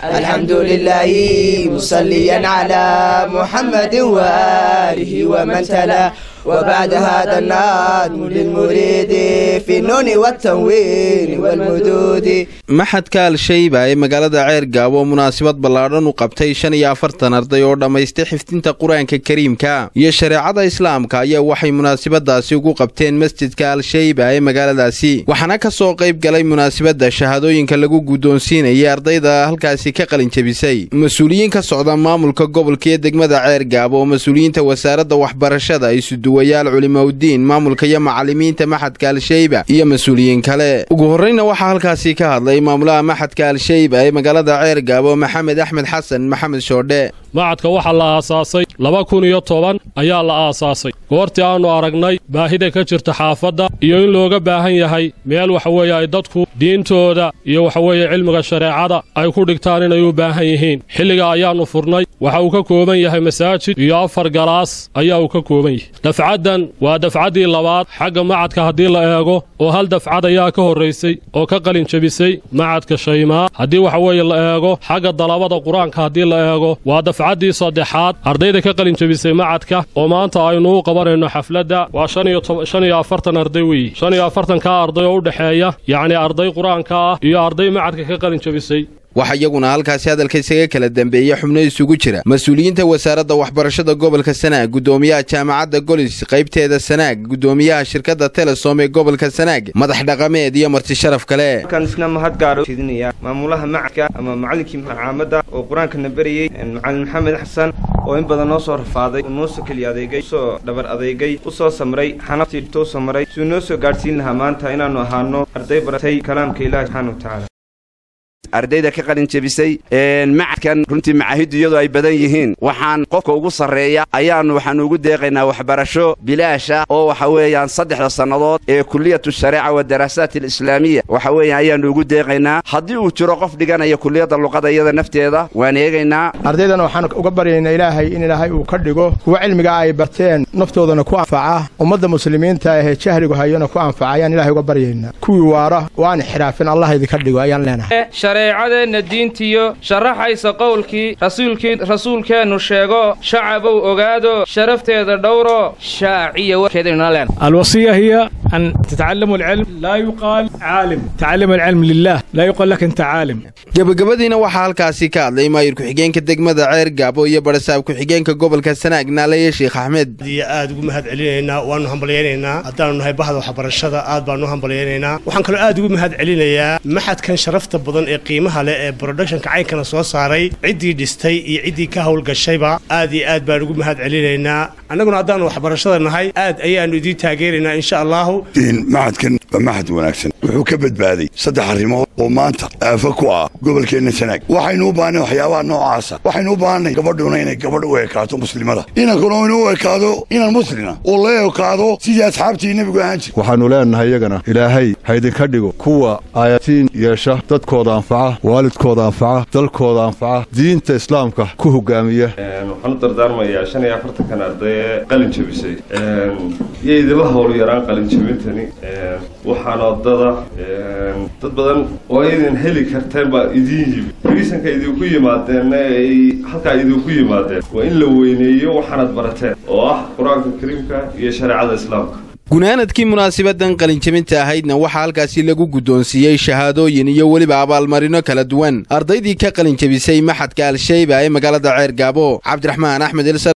الحمد لله مصليا على محمد وآله ومن تلا وبعد هذا النظم للمريد في النون والتنوين والمدود maxadka al-shayba ee magaalada ceergaabo munaasabad ballaadhan u qabtay shan iyo afartan arday oo dhammaystay xifdinta qur-aanka kariimka iyo shareecada islaamka ayaa waxay munaasabadaasi ugu qabteen masjidka al-shayba ee magaaladaasi waxaana ka soo qayb galay munaasabadda shahaadooyinka lagu guddoonsiinayay ardayda halkaasi ka qalinjabisay mas-uuliyiin ka socda maamulka gobolka iyo degmada ceergaabo oo mas-uuliyiinta wasaaradda waxbarashada isuduwayaal culimaudiin maamulka iyo macallimiinta maxadka al-shayba iyo mas-uuliyiin kale ugu horreyna waxaa halkaasi ka hadlay maamulaha maxadka al-shayba ee magaalada ceergaabo maxamed axmed xasan maxamed shoodhe macadka waxaa la aasaasay laba kun iyo toban ayaa la aasaasay goortii aannu aragnay baahida ka jirta xaafadda iyo in looga baahan yahay meel waxa weeye ay dadku diintooda iyo waxaweeye cilmiga shareecada ay ku dhigtaan inay u baahan yihiin xilliga ayaannu furnay waxa uu ka kooban yahay masaajid iyo afar galaas ayaa uu ka kooban yahay dafcaddan waa dafcaddii labaad xagga macadka haddii la eego oo hal dafcad ayaa ka horraysay oo ka qalin jebisay macadka shaymaa haddii waxa weeye la eego xagga dalabada qur-aanka haddii la eego waa dafcaddii saddexaad ardayda ka qalin jebisay macadka oo maanta aynu u qabanayno xafladda waa shan iyo afartan arday weeye shan iyo afartankaa arday oo u dhexeeya yacni arday qur-aanka ah iyo arday macadka ka qalin jebisay waxaa iyaguna halkaasi hadalka isaga kala dambeeya xubno isugu jira mas-uuliyiinta wasaaradda waxbarashada gobolka sanaag guddoomiyaha jaamacadda golis qaybteeda sanaag guddoomiyaha shirkadda telesom ee gobolka sanaag madax dhaqameed iyo marti sharaf kale halkan isna mahad gaara jeedinaya maamulaha macadka ama macallinkii macaamada oo qur-aankana berayey macalin maxamed xasan oo in badan noo soo rafaaday uu noo soo keliya adeegay usoo dhabar adeegay u soo samray xanaftii tuu samray siduu noo soo gaadhsiin lahaa maanta inaannu ahaano arday baratay kalaamka ilaahi subxaana wa tacaala ardayda ka qalin jebisay macadkan runtii macaahiddu iyadoo ay badan yihiin waxaan qofka ugu sarreeya ayaannu waxaannu ugu deeqaynaa waxbarasho bilaasha oo waxa weeyaan saddexda sannadood ee kuliyatu shareeca wa daraasaat alislaamiya waxa weeyaan ayaannu ugu deeqaynaa haddii uu jiro qof dhiganaya kuliyadda luqada iyada nafteeda waan eegaynaa ardaydana waxaan uga baryaynaa ilaahay in ilaahay uu ka dhigo kuwa cilmigaa ay barteen naftoodana ku anfaca ummadda muslimiinta ahee jahligu hayona ku anfaca ayaan ilahay uga baryaynaa kuwii waara waan xiraafin allah idinka dhigo ayaan leenahay shareecadeenna diintiyo sharaxaysa qowlkii rasuulkii rasuulkeennu sheego shacabow ogaado sharafteeda dhowro shaaciya warkeedaynu leen الوصية هي أن تتعلموا العلم لا يقال عالم تعلم العلم لله لا يقال لك أنت عالم gebagabadiina waxaa halkaasi ka hadlay maayir ku-xigeenka degmada ceer gaabo iyo barasaab ku-xigeenka gobolka sanaag naalaye sheekh axmed iyo aad ugu mahad celinaynaa waanu hambalyaynaynaa haddaanu nahay bahda waxbarashada aad baanu hambalyaynaynaa waxaan kaloo aad ugu mahad celinayaa maxadkan sharafta badan ee qiimaha leh ee productionka caynkana soo saaray ciddii dhistay iyo ciddii ka howlgashayba aad iyo aad baan ugu mahad celinaynaa annaguna haddaanu waxbarashada nahay aad ayaannu idiin taageeraynaa insha allahu maxadkan waa maxad wanaagsan wuxuu ka badbaaday saddex arrimood oo maanta aafo ku ah gobolkeenna sanaag waxaynu u baahnay waxyaabaha noocaasa waxaynu u baahnay gabadhuna inay gabadh u ekaato muslimada inankuna inuu u ekaado inan muslima uu la ekaado sidii asxaabtii nebigu ahaan jir waxaannu leenahay iyagana ilaahay ha idinka dhigo kuwa aayatiin yeesha dadkooda anfaca waalidkooda anfaca dalkooda anfaca diinta islaamka ku hogaamiya waxaan u dardaarmayaa shan iyo afartankan arday ee qalin jebisay iyo idila howl yaraan qalin jebintani waxaan odada dad badan oo aydan heli karteen baa idiin yimid riisanka idinku yimaadeenna ay halkaa idinku yimaadeen waa in la weyneeyo waxaanad barateen oo ah qur-aanka kariimka iyo shareecada islaamka gunaanadkii munaasabadan qalinjabinta ahaydna waxaa halkaasi lagu guddoonsiiyey shahaadooyin iyo weliba abaalmarino kala duwan ardaydii ka qalinjabisay maxadka al-shayba ee magaalada ceer gaabo cabdiraxmaan axmed